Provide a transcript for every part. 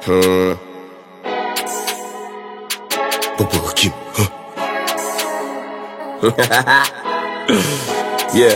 Huh. Bubba Q. Huh. yeah.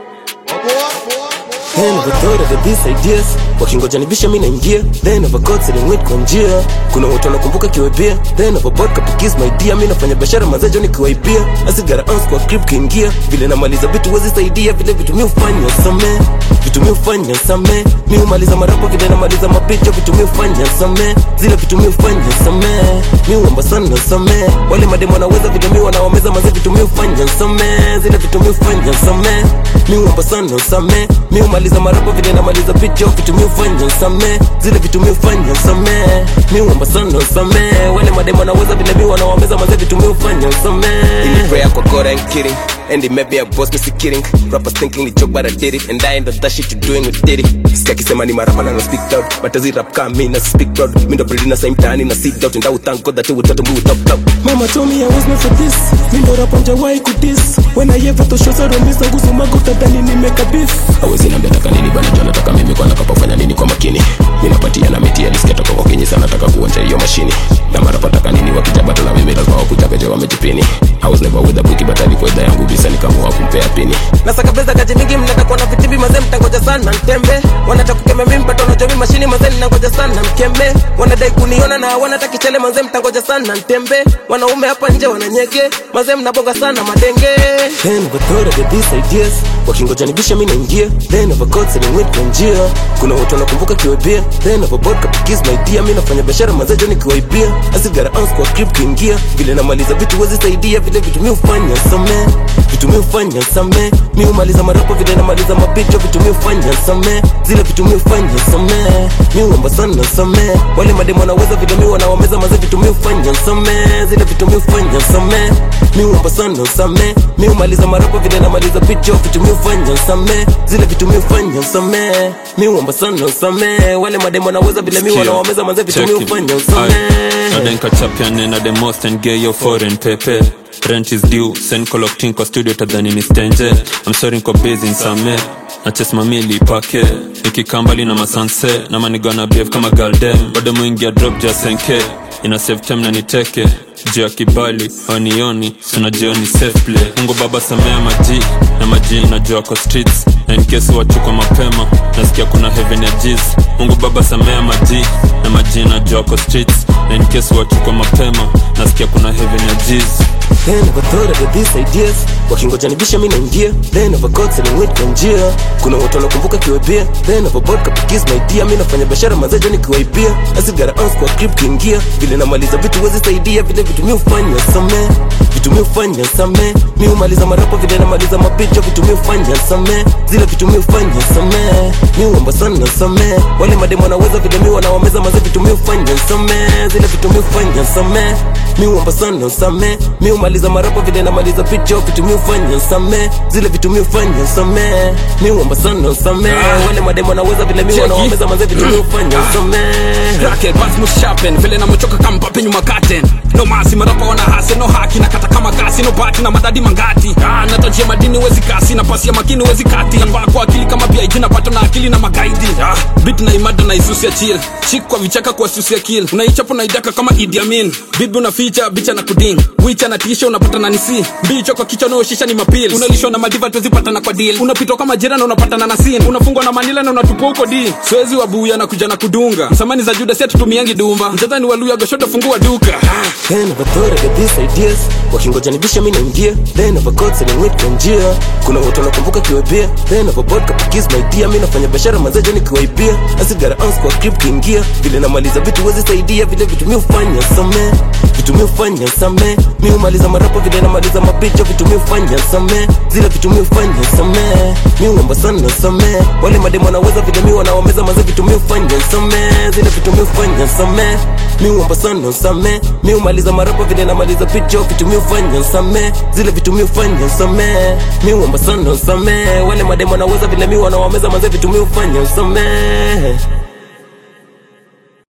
Then never thought of these ideas wakingoja nibisha mi naingia then never got selling weed kwa njia kuna watu wanakumbuka kiwebia then never bought kapikis my dear mi nafanya biashara mazejo nikiwaibia asigara ounce kwa crib kiingia vile namaliza vitu wezi saidia vile vitu mi ufanya same vitu mi ufanya same mi humaliza marapo vile namaliza mapicha vitu mi ufanya same zile vitu mi ufanya same mi uomba sana same wale mademu wanaweza vile mi wanawameza maze vitu mi ufanya same zile vitu mi ufanya same mi uomba sana same mi humaliza marapo vile namaliza picha vitu mi ufanya same zile vitu mi ufanya same mi uomba sana same wale mademu wanaweza vile mi wanawameza maze vitu mi ufanya same Ili prayer kwa God ain't kidding And it may be a boss, me kidding Rappers thinking ni joke but I did it And I ain't the that shit you doing with Diddy Sikia kisema ni marapa na no speak loud But as it rap kama me na speak proud Mi ndo breeding na same time na sit out And I would thank God that you would try to move top top Mama told me I was meant for this Mi ndo rapa mjawahi kudis When I ever to shows I don't miss Nguzu mago utadhani nimeka beef hawezi niambia nataka nini bana jua nataka mimi kwa nakapa fanya nini kwa makini minapatia na miti alisikia toka kwa kinyi sana nataka kuonja hiyo mashini na mara pataka nini wakija bata na mimi lazima wakuja keje wamejipini I was never with a bookie but alikuwa idha yangu bisa nikamua kumpea pini nasaka pesa kaji mingi mnataka kuona vitivi mazee mtangoja sana mtembe wanataka kukeme mimi mpato najomi mashini mazee ninangoja sana mkembe wanadai kuniona na wanataka kichele mazee mtangoja sana mtembe wanaume hapa nje wananyege mazee mnabonga sana madenge then never thought of these ideas wakingoja nibisha mimi naingia then never got selling weed kwa njia kuna watu wanakumbuka kiwebia then never bought kapikis my dear mimi nafanya biashara mazee jo nikiwaibia asigara ounce kwa crib kiingia vile namaliza vitu wezi saidia vile vitu mi ufanya same vitu mi ufanya same mi humaliza marapo vile namaliza mapicha vitu mi ufanya same zile vitu mi ufanya same mi uomba sana same wale mademu wanaweza vile mi wanawameza maze vitu mi ufanya same zile vitu mi ufanya same mi uomba sana same mi humaliza marapo vile namaliza picha vitu mi ufanya same zile vitu mi ufanya same mi uomba sana same wale mademu wanaweza vile mi Sikia, wanawameza maze vitu mi check it. ufanya Aye. same nadenka champion na the most and get your foreign pepe rent is due send collecting kwa studio tadhani ni stenje i'm sorry kwa busy nsame nachesimamili pake nikikambali na masanse na manigana behave kama galdem bado mwingi ya drop ja senke ina save time na niteke juu ya kibali onioni sunajioni safe play mungu baba samea maji na maji najua kwa streets na in case wachukwa mapema nasikia kuna heaven ya jiz mungu baba samea maji na maji najua kwa streets na in case wachukwa mapema nasikia kuna heaven ya jiz Then never thought of these ideas wakingoja nibisha mi naingia then never got selling weed kwa njia kuna watu wanakumbuka kiwebia then never bought kapikis my dear mi nafanya biashara mazejo nikiwaibia asigara ounce kwa crib kiingia vile namaliza vitu wezi saidia vile vitu mi ufanya same vitu mi ufanya same mi humaliza marapo vile namaliza mapicha vitu mi ufanya same zile vitu mi ufanya same mi uomba sana same wale mademu wanaweza vile mi wanawameza maze vitu mi ufanya same zile vitu mi ufanya same mi uomba sana same mi humaliza marapo vile namaliza picha vitu mi ufanya same zile vitu mi ufanya same mi uomba sana same wale mademu wanaweza vile mi Cheki. wanawameza maze vitu mi ufanya same Racket, bas mushapen vile namechoka kama pape nyuma katen no masi marapa wana hase no haki na kata kama gasi no bati na madadi mangati ah, natajia madini wezi kasi na pasi ya makini wezi kati navaa kwa akili kama pia iji napata na akili na magaidi ah, bit na imada na isusia chill chik kwa vichaka kwa susia kill unaichapo na idaka kama Idi Amin bibi unaficha bicha na kuding wicha na tisha unapata na nisi mbicho kwa kichwa unaoshisha ni mapil unalishwa na madiva tuzipatana kwa deal unapitwa kama jirani unapatana na sin unafungwa na manila na unatupwa huko di swezi wabuya na kuja na kudunga msamani za juda si atutumiangi dumba mchezani waluya goshoto fungua duka Then never thought of these ideas wakingoja nibisha mi naingia then never got selling weed kwa njia kuna watu wanakumbuka kiwebia then never bought kapikis my dear mi nafanya biashara mazejo nikiwaibia asigara ounce kwa crib kiingia vile namaliza vitu wezi saidia vile vitu mi ufanya same vitu mi ufanya same mi humaliza marapo vile namaliza mapicha vitu mi ufanya same zile vitu mi ufanya same mi uomba sana same wale mademu wanaweza vile mi wanawameza maze vitu mi ufanya same zile vitu mi ufanya same mi uomba sana same mi humaliza marapo vile namaliza picha vitu mi ufanya same zile vitu mi ufanya same mi uomba sana same wale mademu wanaweza vile mi wanawameza maze vitu mi ufanya same